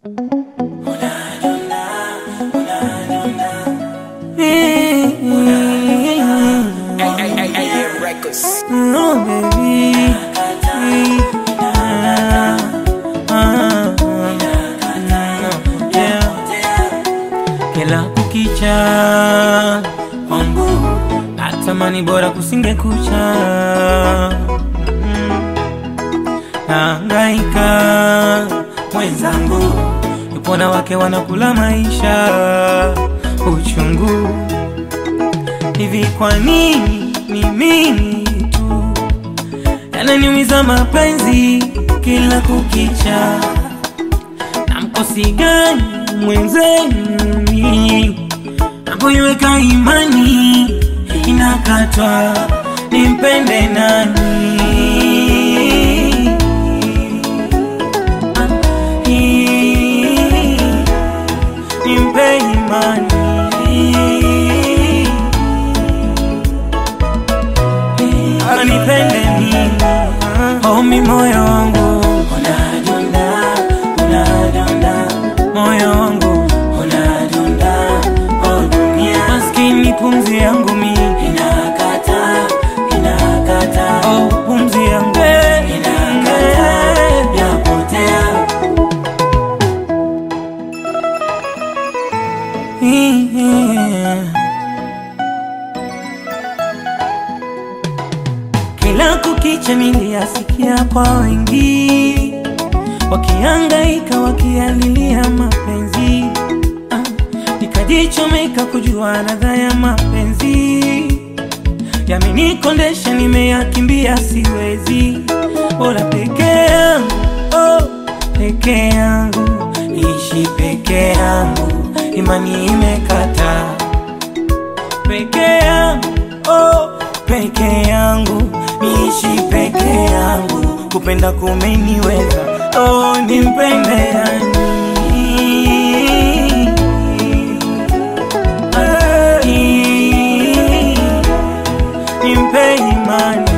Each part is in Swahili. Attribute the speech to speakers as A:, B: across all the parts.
A: No, baby. Ah, ah, yeah. Kila kukicha kwangu natamani bora kusinge kucha Mm. naangaika mwenzangu yupo na wake wanakula maisha uchungu hivi kwa nini ni mimi tu yananiumiza mapenzi kila kukicha na mkosi gani mwenzenu ni napoiweka imani inakatwa nimpende nani nimpe imani anipende nini omi moyo wangu unadunda unadunda moyo wangu unadunda oh dunia maskini pumzi yangu mi inakata inakata oh pumzi yangu inakata yapotea yeah. Kila kukicha niliyasikia kwa wengi wakihangaika wakialilia mapenzi ah, nikajichomeka kujua ladha ya mapenzi yamenikondesha, nimeyakimbia siwezi, bora peke yangu oh, peke yangu niishi peke yangu, imani imekata peke yangu oh, peke yangu niishi peke yangu, kupenda kumeniweza oh, nimpende yani nimpe imani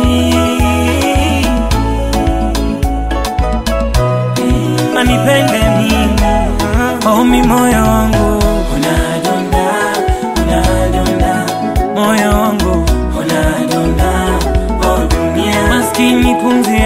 A: anipende mimi omi moyo wangu unadunda unadunda moyo wangu unadunda oh dunia maskini pumzi